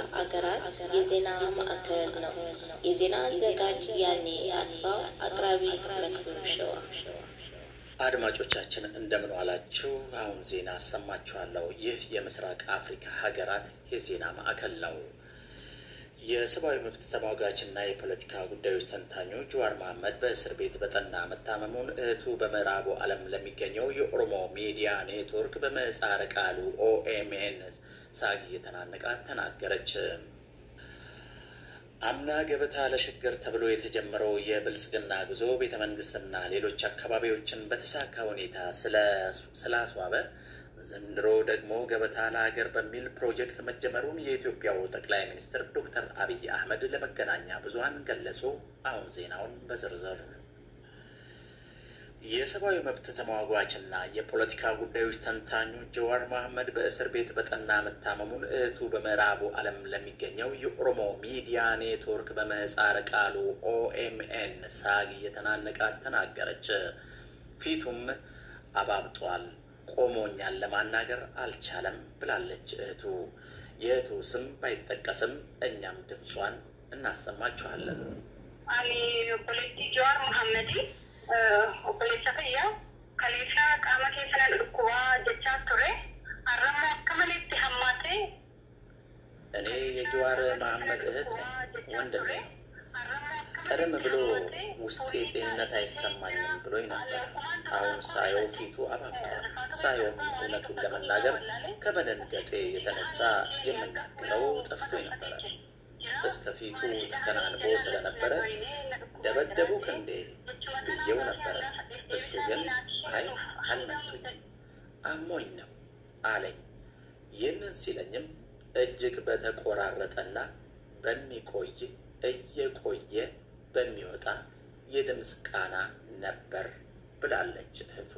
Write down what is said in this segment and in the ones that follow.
አገራት የዜና ማዕከል ነው። የዜና አዘጋጅ ያኔ አስፋው፣ አቅራቢ መክብብ ሸዋ። አድማጮቻችን እንደምን ዋላችሁ? አሁን ዜና አሰማችኋለሁ። ይህ የምስራቅ አፍሪካ ሀገራት የዜና ማዕከል ነው። የሰብአዊ መብት ተሟጋችና የፖለቲካ ጉዳዮች ተንታኙ ጀዋር መሐመድ በእስር ቤት በጠና መታመሙን እህቱ በምዕራቡ ዓለም ለሚገኘው የኦሮሞ ሚዲያ ኔትወርክ በምህጻረ ቃሉ ኦኤምኤን ሳግ እየተናነቃት ተናገረች። አምና ገበታ ለሸገር ተብሎ የተጀመረው የብልጽግና ጉዞ ቤተ መንግስትና ሌሎች አካባቢዎችን በተሳካ ሁኔታ ስላስዋበ ዘንድሮ ደግሞ ገበታ ለሀገር በሚል ፕሮጀክት መጀመሩን የኢትዮጵያው ጠቅላይ ሚኒስትር ዶክተር አብይ አህመድ ለመገናኛ ብዙኃን ገለጹ። አሁን ዜናውን በዝርዝር የሰብአዊ መብት ተሟጓችና የፖለቲካ ጉዳዮች ተንታኙ ጀዋር መሐመድ በእስር ቤት በጠና መታመሙን እህቱ በምዕራቡ ዓለም ለሚገኘው የኦሮሞ ሚዲያ ኔትወርክ በምህጻረ ቃሉ ኦኤምኤን ሳግ እየተናነቃት ተናገረች። ፊቱም አባብጧል፣ ቆሞኛል ለማናገር አልቻለም ብላለች እህቱ። የእህቱ ስም ባይጠቀስም እኛም ድምጿን እናሰማችኋለን። አኒ ፖለቲ ጀዋር መሐመዲ obboleessa fayyaa kaleessa qaama keessan dhukkubaa jechaa ture har'ammoo akka maleetti hammaatee እኔ የጀዋር መሐመድ እህት ወንድም ነኝ። ቀደም ብሎ ውስጤ ጤንነት አይሰማኝም ብሎኝ ነበር። አሁን ሳየው ፊቱ አባብቷል። ሳየውም እውነቱን ለመናገር ከመደንገጤ የተነሳ የምናገረው ጠፍቶኝ ነበረ። እስከ ፊቱ ተከናንቦ ስለነበረ ደበደቡክ እንዴ ብዬው ነበረ። እሱ ግን አይ አልመቱኝም፣ አሞኝ ነው አለኝ። ይህንን ሲለኝም እጅግ በተቆራረጠና በሚቆይ እየቆየ በሚወጣ የድምፅ ቃና ነበር ብላለች እህቱ።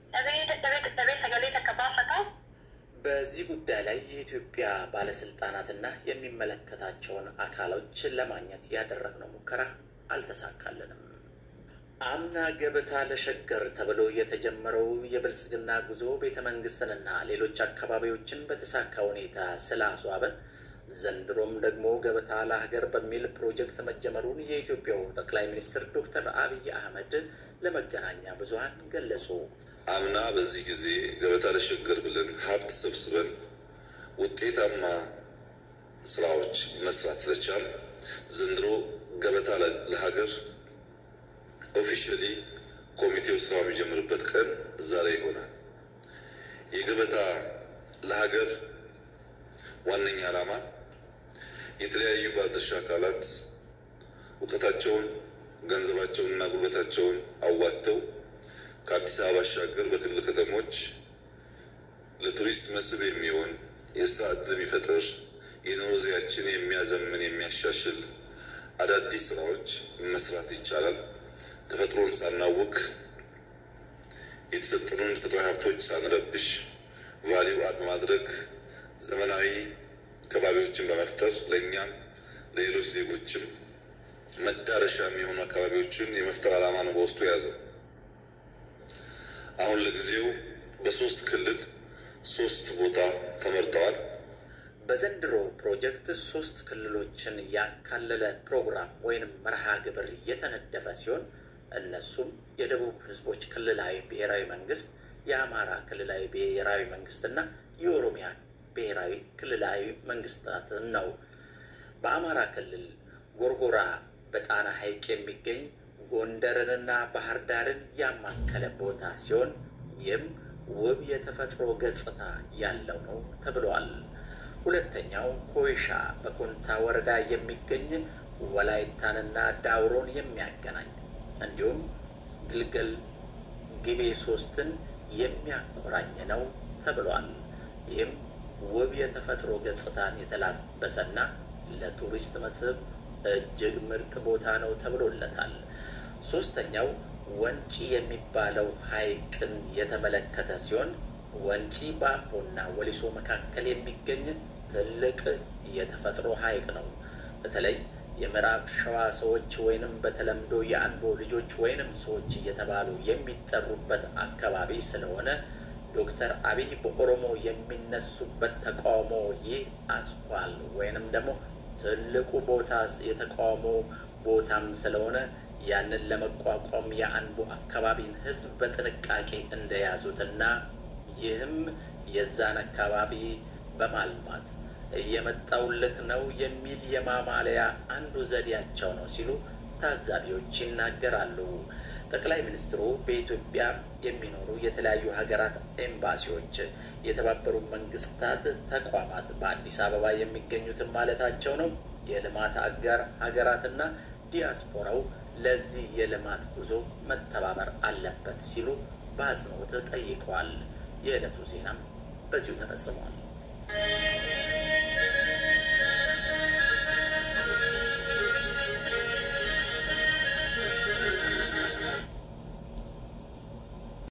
በዚህ ጉዳይ ላይ የኢትዮጵያ ባለስልጣናትና የሚመለከታቸውን አካሎች ለማግኘት ያደረግነው ሙከራ አልተሳካልንም። አምና ገበታ ለሸገር ተብሎ የተጀመረው የብልጽግና ጉዞ ቤተ መንግስትንና ሌሎች አካባቢዎችን በተሳካ ሁኔታ ስላስዋበ ዘንድሮም ደግሞ ገበታ ለሀገር በሚል ፕሮጀክት መጀመሩን የኢትዮጵያው ጠቅላይ ሚኒስትር ዶክተር አብይ አህመድ ለመገናኛ ብዙኃን ገለጹ። አምና በዚህ ጊዜ ገበታ ለሸገር ብለን ሀብት ሰብስበን ውጤታማ ስራዎች መስራት ስለቻል ዘንድሮ ገበታ ለሀገር ኦፊሻሊ ኮሚቴው ስራ የሚጀምርበት ቀን ዛሬ ይሆናል። የገበታ ለሀገር ዋነኛ ዓላማ የተለያዩ ባለድርሻ አካላት እውቀታቸውን፣ ገንዘባቸውን እና ጉልበታቸውን አዋጥተው ከአዲስ አበባ ባሻገር በክልል ከተሞች ለቱሪስት መስህብ የሚሆን የስራ ዕድል የሚፈጥር የኑሮ ዘይቤያችን የሚያዘምን የሚያሻሽል አዳዲስ ስራዎች መስራት ይቻላል። ተፈጥሮን ሳናውክ የተሰጡንን ተፈጥሯዊ ሀብቶች ሳንረብሽ ቫሊዩ አድ ማድረግ ዘመናዊ ከባቢዎችን በመፍጠር ለእኛም ለሌሎች ዜጎችም መዳረሻ የሚሆኑ አካባቢዎችን የመፍጠር ዓላማ ነው በውስጡ የያዘው። አሁን ለጊዜው በሶስት ክልል ሶስት ቦታ ተመርጠዋል። በዘንድሮ ፕሮጀክት ሶስት ክልሎችን ያካለለ ፕሮግራም ወይንም መርሃ ግብር እየተነደፈ ሲሆን እነሱም የደቡብ ሕዝቦች ክልላዊ ብሔራዊ መንግስት፣ የአማራ ክልላዊ ብሔራዊ መንግስትና የኦሮሚያ ብሔራዊ ክልላዊ መንግስታትን ነው። በአማራ ክልል ጎርጎራ በጣና ሐይቅ የሚገኝ ጎንደርንና ባህር ዳርን ያማከለ ቦታ ሲሆን ይህም ውብ የተፈጥሮ ገጽታ ያለው ነው ተብሏል። ሁለተኛው ኮይሻ በኮንታ ወረዳ የሚገኝ ወላይታንና ዳውሮን የሚያገናኝ እንዲሁም ግልገል ግቤ ሶስትን የሚያቆራኝ ነው ተብሏል። ይህም ውብ የተፈጥሮ ገጽታን የተላበሰና ለቱሪስት መስህብ እጅግ ምርጥ ቦታ ነው ተብሎለታል። ሶስተኛው ወንጪ የሚባለው ሐይቅን የተመለከተ ሲሆን ወንጪ በአምቦና ወሊሶ መካከል የሚገኝ ትልቅ የተፈጥሮ ሐይቅ ነው። በተለይ የምዕራብ ሸዋ ሰዎች ወይንም በተለምዶ የአንቦ ልጆች ወይንም ሰዎች እየተባሉ የሚጠሩበት አካባቢ ስለሆነ ዶክተር አብይ በኦሮሞ የሚነሱበት ተቃውሞ ይህ አስኳል ወይንም ደግሞ ትልቁ ቦታ የተቃውሞ ቦታም ስለሆነ ያንን ለመቋቋም የአንቡ አካባቢን ህዝብ በጥንቃቄ እንደያዙትና ይህም የዛን አካባቢ በማልማት እየመጣውልህ ነው የሚል የማማለያ አንዱ ዘዴያቸው ነው ሲሉ ታዛቢዎች ይናገራሉ። ጠቅላይ ሚኒስትሩ በኢትዮጵያ የሚኖሩ የተለያዩ ሀገራት ኤምባሲዎች፣ የተባበሩ መንግስታት ተቋማት በአዲስ አበባ የሚገኙትን ማለታቸው ነው የልማት አጋር ሀገራትና ዲያስፖራው ለዚህ የልማት ጉዞ መተባበር አለበት ሲሉ በአጽንኦት ጠይቀዋል። የዕለቱ ዜናም በዚሁ ተፈጽሟል።